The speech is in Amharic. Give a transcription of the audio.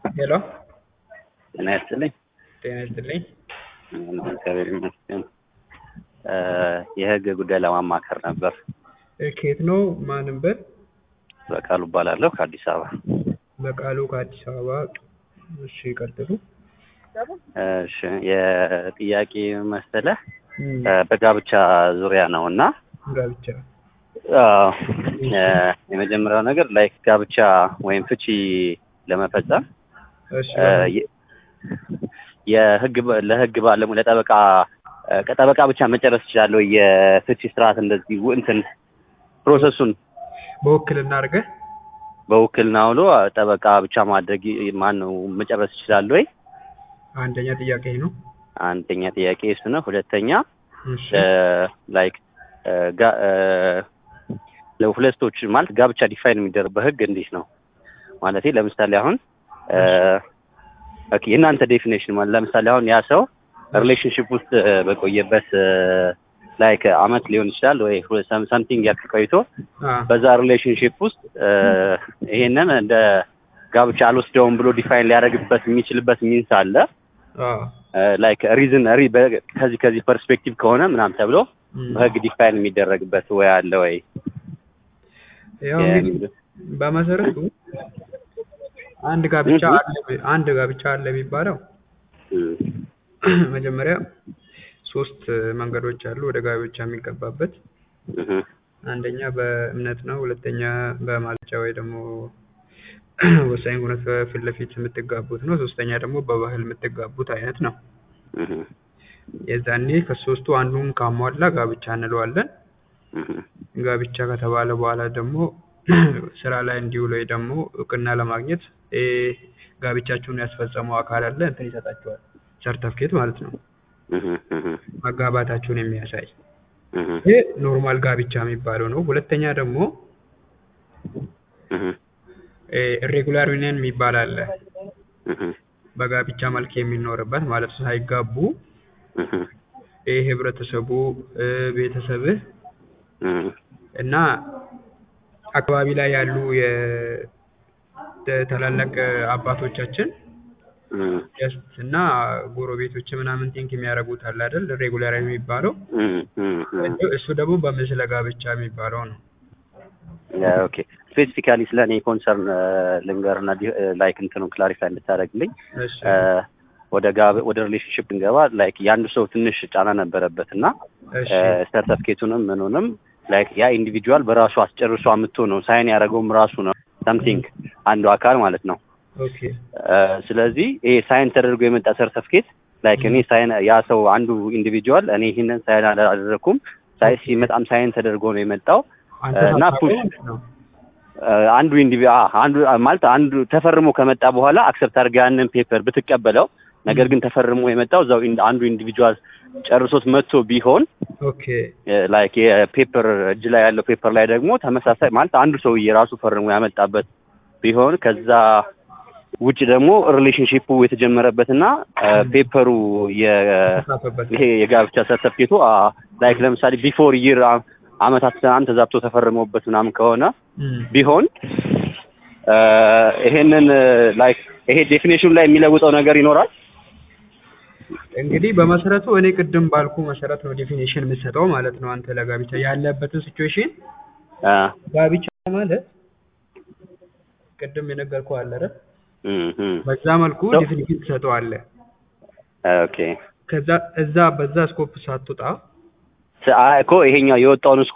ሄሎ ጤና ይስጥልኝ። ጤና ይስጥልኝ። እግዚአብሔር ይመስገን። የህግ ጉዳይ ለማማከር ነበር። እ ከየት ነው? ማንም በል በቃሉ እባላለሁ ከአዲስ አበባ። በቃሉ ከአዲስ አበባ። እሺ ይቀጥሉ። እሺ የጥያቄ መሰለህ እም፣ በጋብቻ ዙሪያ ነው እና ጋብቻ አዎ፣ የመጀመሪያው ነገር ላይክ ጋብቻ ወይም ፍቺ ለመፈጸም እሺ እ የ- የህግ በ- ለህግ ባለሙ ለጠበቃ እ ከጠበቃ ብቻ መጨረስ እችላለሁ። የፍቺ ስርዓት እንደዚህ ው- እንትን ፕሮሰሱን በውክልና አድርገህ በውክልና ውሎ ጠበቃ ብቻ ማድረግ ማን ነው መጨረስ ይችላል ወይ? አንደኛ ጥያቄ ነው። አንደኛ ጥያቄ እሱ ነው። ሁለተኛ እሺ ላይክ ለሁለቶች ማለት ጋብቻ ዲፋይን የሚደረግ በህግ እንዴት ነው ማለት ለምሳሌ አሁን እ ኦኬ የእናንተ ዴፊኔሽን ማለት ለምሳሌ አሁን ያ ሰው ሪሌሽንሽፕ ውስጥ እ በቆየበት ላይክ አመት ሊሆን ይችላል ወይ ሳምቲንግ ያክል ቆይቶ አ በዛ ሪሌሽንሽፕ ውስጥ እ ይሄንን እንደ ጋብቻ አልወስደውም ብሎ ዲፋይን ሊያደርግበት የሚችልበት ሚንስ አለ አ ላይክ ሪዝን ሪ በ- ከዚህ ከዚህ ፐርስፔክቲቭ ከሆነ ምናምን ተብሎ እም፣ በህግ ዲፋይን የሚደረግበት ወይ አለ ወይ? ያው እንግዲህ የሚል- በመሰረቱ አንድ ጋብቻ እም። አለ አንድ ጋብቻ አለ የሚባለው እም፣ መጀመሪያ ሶስት መንገዶች አሉ ወደ ጋብቻ የሚገባበት። እም፣ አንደኛ በእምነት ነው። ሁለተኛ በማልጫ ወይ ደግሞ ወሳኝ ሁነት በፊት ለፊት የምትጋቡት ነው። ሶስተኛ ደግሞ በባህል የምትጋቡት አይነት ነው። እም፣ የዛኔ ከሶስቱ አንዱን ካሟላ ጋብቻ እንለዋለን። እም፣ ጋብቻ ከተባለ በኋላ ደግሞ ስራ ላይ እንዲውል ወይ ደግሞ እውቅና ለማግኘት ይሄ ጋብቻችሁን ያስፈጸመው አካል አለ እንትን ይሰጣቸዋል፣ ሰርተፍኬት ማለት ነው፣ እም፣ እም፣ መጋባታችሁን የሚያሳይ እም፣ ይሄ ኖርማል ጋብቻ የሚባለው ነው። ሁለተኛ ደግሞ እም፣ ኢሬጉላር ዩኒየን የሚባል አለ። እም፣ በጋብቻ መልክ የሚኖርበት ማለት ነው። ሳይጋቡ እም፣ ይህ ህብረተሰቡ እ፣ ቤተሰብህ እም፣ እና አካባቢ ላይ ያሉ የታላላቅ አባቶቻችን እም፣ ጀስት እና ጎረቤቶች ምናምን ቲንክ የሚያደርጉት አለ አይደል? ሬጉላር የሚባለው እም፣ እም፣ እም። እሱ ደግሞ በምስለ ጋብቻ የሚባለው ነው። ኦኬ ስፔሲፊካሊ ስለ እኔ ኮንሰርን ልንገርና ላይክ እንትኑ ክላሪፋይ እንድታደርግልኝ እሺ እ ወደ ጋብ ወደ ሪሌሽንሽፕ እንገባ ላይክ የአንዱ ሰው ትንሽ ጫና ነበረበት እና እሺ ሰርተፍኬቱንም ምኑንም ላይክ ያ ኢንዲቪጁዋል በራሱ አስጨርሶ አምጥቶ ነው ሳይን ያደረገውም ራሱ ነው ሳምቲንግ አንዱ አካል ማለት ነው። ኦኬ እ ስለዚህ ይሄ ሳይን ተደርጎ የመጣ ሰርተፍኬት ላይክ እኔ ሳይን ያ ሰው አንዱ ኢንዲቪጁዋል እኔ ይህንን ሳይን አላደረኩም ሳይ ሲመጣም ሳይን ተደርጎ ነው የመጣው አንተ እና ሳታውቀው ፑሽ ማለት ነው። እ አንዱ ኢንዲቪ አ- አንዱ ማለት አንዱ ተፈርሞ ከመጣ በኋላ አክሰፕት አድርገህ ያንን ፔፐር ብትቀበለው ነገር ግን ተፈርሞ የመጣው እዛው ኢን- አንዱ ኢንዲቪጁዋል ጨርሶት መጥቶ ቢሆን ኦኬ ላይክ የፔፐር እጅ ላይ ያለው ፔፐር ላይ ደግሞ ተመሳሳይ ማለት አንዱ ሰውዬ ራሱ ፈርሞ ያመጣበት ቢሆን ከዛ ውጭ ደግሞ ሪሌሽንሺፑ የተጀመረበትና ፔፐሩ ተጻፈበት ይሄ የጋብቻ ሰርተፍኬቱ ላይክ ለምሳሌ ቢፎር ይር አመታት ትናንት ተዛብቶ ተፈርሞበት ምናምን ከሆነ እም፣ ቢሆን እ ይሄንን ላይክ ይሄ ዴፊኔሽኑ ላይ የሚለውጠው ነገር ይኖራል። እንግዲህ በመሰረቱ እኔ ቅድም ባልኩ መሰረት ነው ዴፊኒሽን የምትሰጠው ማለት ነው። አንተ ለጋብቻ ያለበትን ሲቹዌሽን አ ጋብቻ ማለት ቅድም የነገርኩህ አለ አይደል? እም እም በዛ መልኩ So- ዴፊኒሽን ትሰጠዋለህ። ኦኬ ከዛ እዛ በዛ ስኮፕ ሳትወጣ እኮ ይሄኛው የወጣውን